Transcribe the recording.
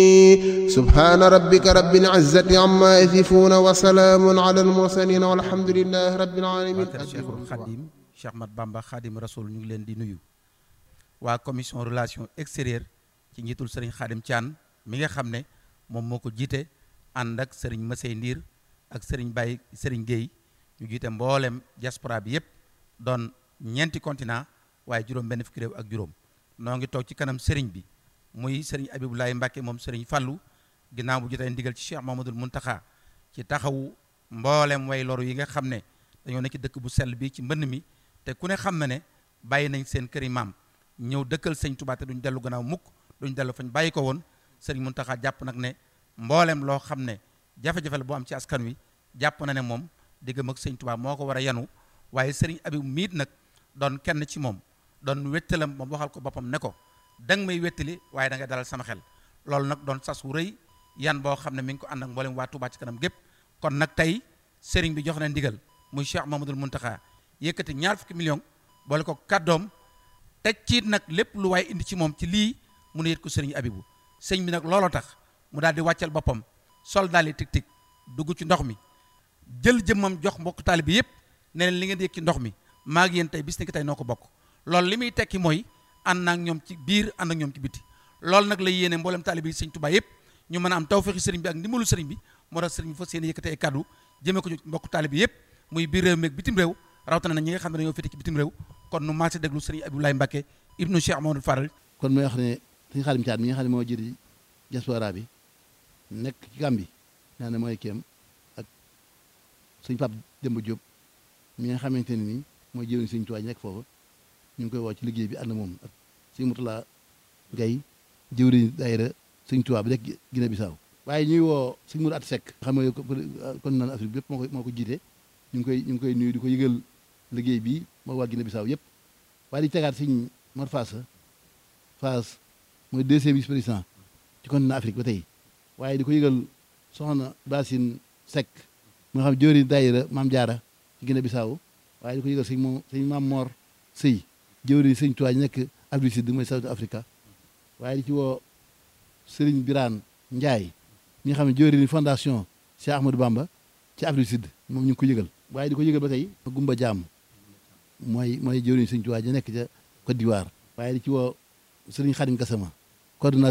subhaana rabbika rabbil izzati amma yasifuuna wa salaamun ala al-mursaliin walhamdulillahi rabbil aalamiin waa kër Cheikhul Khadim Cheikh Mat Bamba Khadim Rasoul ñu ngi leen di nuyu waa commission relation extérieure ci njiitul sëriñ Khadim Thian mi nga xam ne moom moo ko jiite ànd ak sëriñ Masey Ndiir ak sëriñ Baye sëriñ Guèye ñu jiite mboolem diaspora bi yépp doon ñeenti continent waaye juróom benn fukki réew ak juróom noo ngi toog ci kanam sëriñ bi muy sëriñ Abibulaay Mbàkke moom sëriñ Fallu ginnaaw bu jotee ndigal ci Cheikh Mamadul Muntaxa ci taxawu mboolem way loru yi nga xam ne dañoo nekk ci dëkk bu sell bi ci mbënn mi te ku ne xam na ne bàyyi nañ seen këri maam ñëw dëkkal sëñ Tuubaa te duñ dellu gannaaw mukk duñ dellu fañ bàyyi ko woon sëriñ Muntaxa jàpp nag ne mboolem loo xam ne jafe-jafe la boo am ci askan wi jàpp na ne moom diggam ak sëñ Tuubaa moo ko war a yanu waaye sëriñ Abib miit nag doon kenn ci moom doon wettalam moom waxal ko boppam ne ko danga may wettali waaye da nga dalal sama xel loolu nag doon sas wu rëy yan boo xam ne mi ngi ko ànd ak mboolem waa Tuubaa ci kanam gépp kon nag tey sëriñ bi jox na ndigal muy Cheikh Mamadul Muntaxa yëkkati ñaar fukki million boole ko kàddoom teg ciit nag lépp lu waaye indi ci moom ci lii mu ne yët ko sëriñ Abibu sëñ bi nag looloo tax mu daal di wàccal boppam sol daal di tig tig dugg ci ndox mi jël jëmmam jox mbokk taali bi yëpp ne leen li ngeen di yëg ci ndox mi maa ngi yéen tey bis ni ki tey noo ko bokk loolu li muy tekki mooy ànd ak ñoom ci biir ànd ak ñoom ci biti loolu nag la yéene mboolem taalibe yi sëñ Tuubaa yëpp ñu mën a am tawfeexi sëriñ bi ak ndimbalu sëriñ bi moo tax sëriñ bi fas yéene yëkkate ay kàddu jëmee ko ci mbokk taalibe yëpp muy biir réew mi ak bitim réew rawatina na ñi nga xam ne dañoo féete ci bitim réew kon nu maase déglu sëriñ Abdoulaye Mbacke ibnu Cheikh Amadou Faral kon mooy wax ne sëñ Xaadim Caat mi nga xam ne moo jiite diaspora bi nekk ci Gàmbi naa ne mooy kéem ak sëñ Pape Demba Diop mi nga xamante ne ni mooy jëriñ sëñ Tuubaa nekk foofu ñu ngi koy woo ci liggéey bi ànd moom ak sëñ Mutula Gay jëwriñ daayira sëñ Tuubaa bi nekk Gine Bisaaw waaye ñuy woo sëñ Mourou At Seck xam nga kon naan Afrique bi yëpp moo ko moo ko jiite ñu ngi koy ñu ngi koy nuyu di ko yëgal liggéey bi moo waa Gine Bisaaw yëpp waaye di tegaat sëñ Mor Faasa Faas mooy deuxième vice président ci continent Afrique ba tey waaye di ko yëgal soxna Basine Seck moo xam jëwriñ daayira Maam Jaara ci Gine Bisaaw waaye di ko yëgal sëñ moom sëñ Maam Mor Sëy jëwriñ sëñ Tuubaa nekk Afrique Sud mooy South Africa waaye di ci woo Sëriñ Biraan Njaay mi nga xam ne jëwriñ fondation Cheikh Ahmadou Bamba ci Afrique Sud moom ñu ngi ko yëgal waaye di ko yëgal ba tey Gumba Jaam mooy mooy jëwriñ sëñ Tuubaa ji nekk ca Côte d'Ivoire waaye di ci woo Sëriñ Xadim Gassama coordonnateur